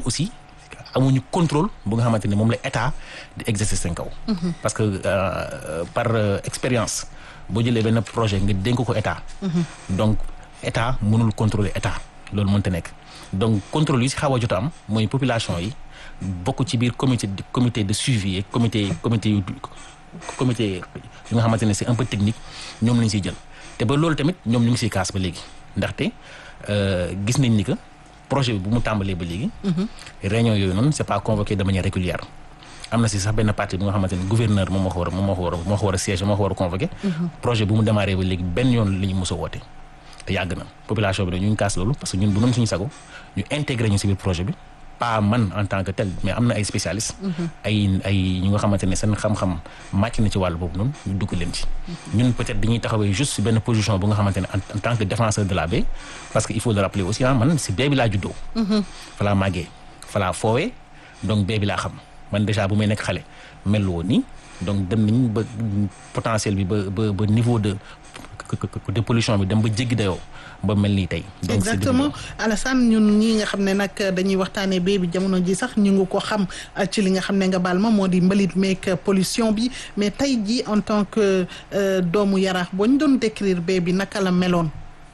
aussi amuñu contrôle bu nga xamante ne moom la état di exercer seen kaw. parce que euh, par euh, expérience boo jëlee benn projet nga dénk ko état. donc état mënul contrôler état loolu mënta nekk donc contrôle yi si xaw a jot a am mooy population yi bokk ci biir comité comité de suivi et comité comité yu comité yu nga xamante ne c'est un peu technique ñoom lañ siy jël te ba loolu tamit ñoom ñu ngi siy kaas ba léegi ndaxte euh, gis nañ ni que projet bi bu mu tàmbalee ba léegi. réunion yooyu noonu c'est pas convoqué de manière régulière. am na si sax benn partie bu nga xamante ni gouverneur moom moo ko war a moom moo ko war a moo ko war a siège moo ko war a convoqué. projet bu mu démarré ba léegi benn yoon la ñu mos a woote. te yàgg na population bi nag ñu ngi kaas loolu parce que ñun bu doon suñu sago ñu intégré ñu si biir projet bi pas man en tant que tel mais am na ay spécialistes. ay ay ñu nga xamante ne seen xam-xam màcc na ci wàll boobu noonu ñu dugg leen ci. ñun peut-être dañuy taxawee juste si benn position bu nga xamante ne en tant que défenseur de la baie parce que il faut le rappeler aussi ah man si baie bi laa juddoo. fa laa màggee fa laa foowee donc baie bi laa xam man déjà bu may nekk xale mel woon nii donc dem nañ ba potentiel bi ba ba ba niveau de de pollution bi dem ba jéggi dayoo ba mel nii tey. donc c'est exactement Alassane ñun ñii nga xam ne nag dañuy waxtaanee bee bi jamono ji sax ñu ngi ko xam ci li nga xam ne nga baal ma moo di mbalit meek pollution bi mais tey ji en tant que doomu yaraax boo ñu doon décrire bee bi naka la meloon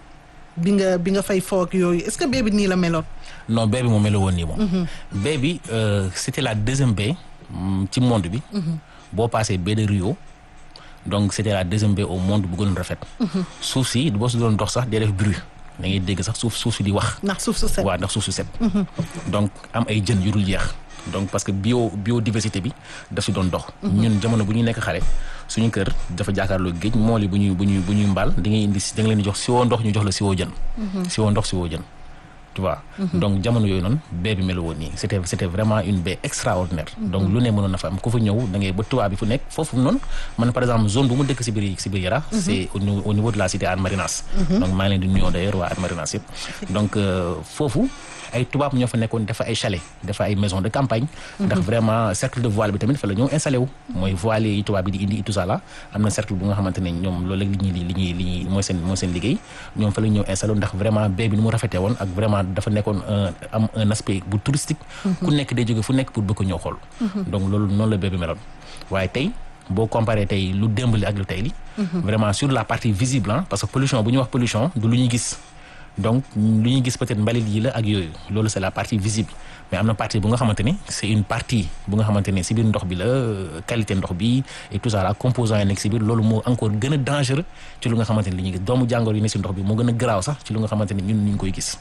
bi nga bi nga fay foog yooyu est-ce que bee bi nii la meloon. non baie bi moo mel woon nii moom. baie bi euh, c'était la deuxième baie mm, ci monde bi. boo passé baie de Rio. donc c'était la deuxième baie au monde bu gënoon rafet. suuf si boo si doon dox sax day def bruit da ngay dégg sax suuf suuf si di wax. ndax suuf su set. waaw ndax suuf su set. donc am ay jën yu dul jeex. donc parce que bio biodiversité bi daf si doon dox. ñun jamono bu ñuy nekk xale suñu kër dafa jàkkaarloo géej mool yi bu ñuy bu ñuy bu ñuy mbaal di ngay indi si da nga leen di jox siwoo ndox ñu jox la siwoo jën. siwoo ndox siwoo jën. tu vois donc jamono yooyu noonu baie bi melu woon nii c'était c'était vraiment une baie extraordinaire donc lu ne mënoon na fa am ku fa ñëw da ngay ba tubaab bi fu nekk foofu noonu man par exemple zone bu mu dëkk si biir si biir Yara c'est au niveau au niveau de la cité Hann Marinas donc maa ngi leen di nuyoo d'ailleurs waa Hann Marinas yëpp donc foofu ay tubaab ñoo fa nekkoon dafa ay chalet dafa ay maison de campagne ndax vraiment cercle de voile bi tamit fa la ñëw installé wu mooy voile yi tubaab bi di indi tout ça là am na cercle bu nga xamante ne ñoom loolu li ñuy li ñuy li ñuy mooy seen mooy seen liggéey ñoom fa la ñëw installé wu ndax vraiment baie bi ni mu rafetee woon ak vraiment dafa nekkoon am un aspect bu touristique ku nekk day jóge fu nekk pour bëgg ko ñëw xool donc loolu noonu la baie bi meloon waaye tey boo comparé tey lu démb li ak lu tey li vraiment sur la partie visible ah parce que pollution bu ñuy wax pollution du lu ñuy gis donc lu ñuy gis peut-être mbalit yi la ak yooyu loolu c'est la partie visible mais am na partie bu nga xamante ne c'est une partie bu nga xamante ne si biir ndox bi la qualité ndox bi et tout ça la composant yi nekk si biir loolu moo encore gën a dangereux ci lu nga xamante ne li ñuy gis doomu jàngoro yi ne si ndox bi moo gën a garaaw sax ci lu nga xamante ne ñun ñu ngi koy gis.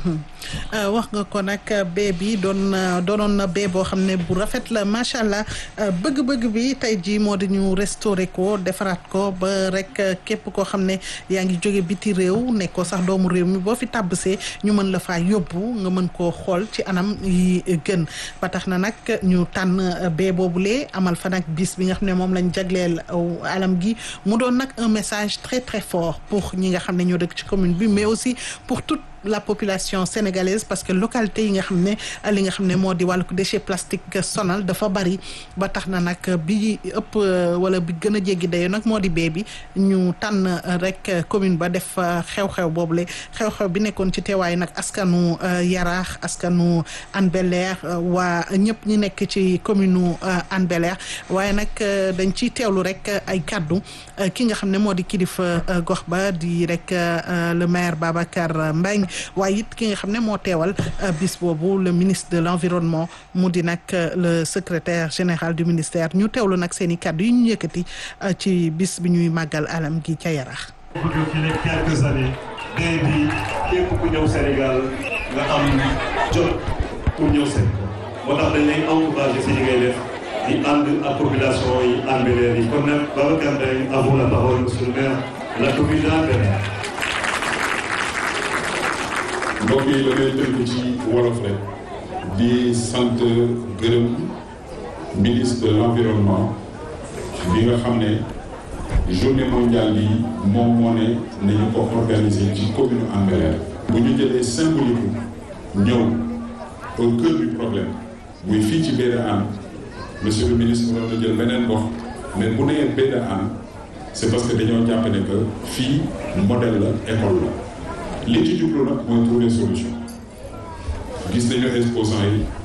wax nga ko nag bee bi doon doonoon na bee boo xam ne bu rafet la macha allah bëgg-bëgg bi tey jii moo di ñu restaurer ko defaraat ko ba rek képp koo xam ne yaa ngi jóge biti réew nekkoo sax doomu réew mi boo fi tàbbsee ñu mën la faa yóbbu nga mën koo xool ci anam yi gën ba tax na nag ñu tànn bee boobulee amal fa nag bis bi nga xam ne moom lañ jagleel alam gi mu doon nag un message très très fort pour ñi nga xam ne ñoo dëkk ci commune bi mais aussi pour toute la population sénégalaise parce que localité yi nga xam ne li nga xam ne moo di wàllu déchet plastique sonal dafa bari ba tax na nag bi ëpp wala bi gën a jéggi dayo nag moo di bee bi ñu tànn rek commune ba def xew-xew boobule xew-xew bi nekkoon ci teewaay nag askanu Yaraax askanu Hann Bel-Air waa ñëpp ñi nekk ci commune Hann Bel-Air waaye nag dañ ciy teewlu rek ay kàddu ki nga xam ne moo di kilifa gox ba di rek le maire Babacar Mbengue waaye it ki nga xam ne moo teewal bis boobu le ministre de l'environnement mu di nag le secrétaire général du ministère ñu teewlu nag seen i kàddu yi ñu yëkkati ci bis bi ñuy màggal alam gi ca Yarax. depuis les quelques années day bi képp ku ñëw Sénégal nga am jot pour ñëw Sénégal moo tax dañ lay encourager si li ngay def di ànd ak population yi Hann Bel-Air yi kon nag Babacar Mbengue à vous la parole monsieur le maire de la commune de Hann Bel-Air mbokk yi damay tënk ci wolof rek di sant gërëm ministre de l'environnement bi nga xam ne journée mondiale yi moom moo ne nañu ko organiser ci commune Hann Bel-Air bu ñu jëlee symbolique ñëw au cœur du problème muy fii ci baie de Hann monsieur le ministre waroon na jël beneen gox mais bu nee baie de Hann c'est parce que dañoo jàpp ne que fii modèle la école la li ci jublu nag mooy trouver solution gis nañu exposants yi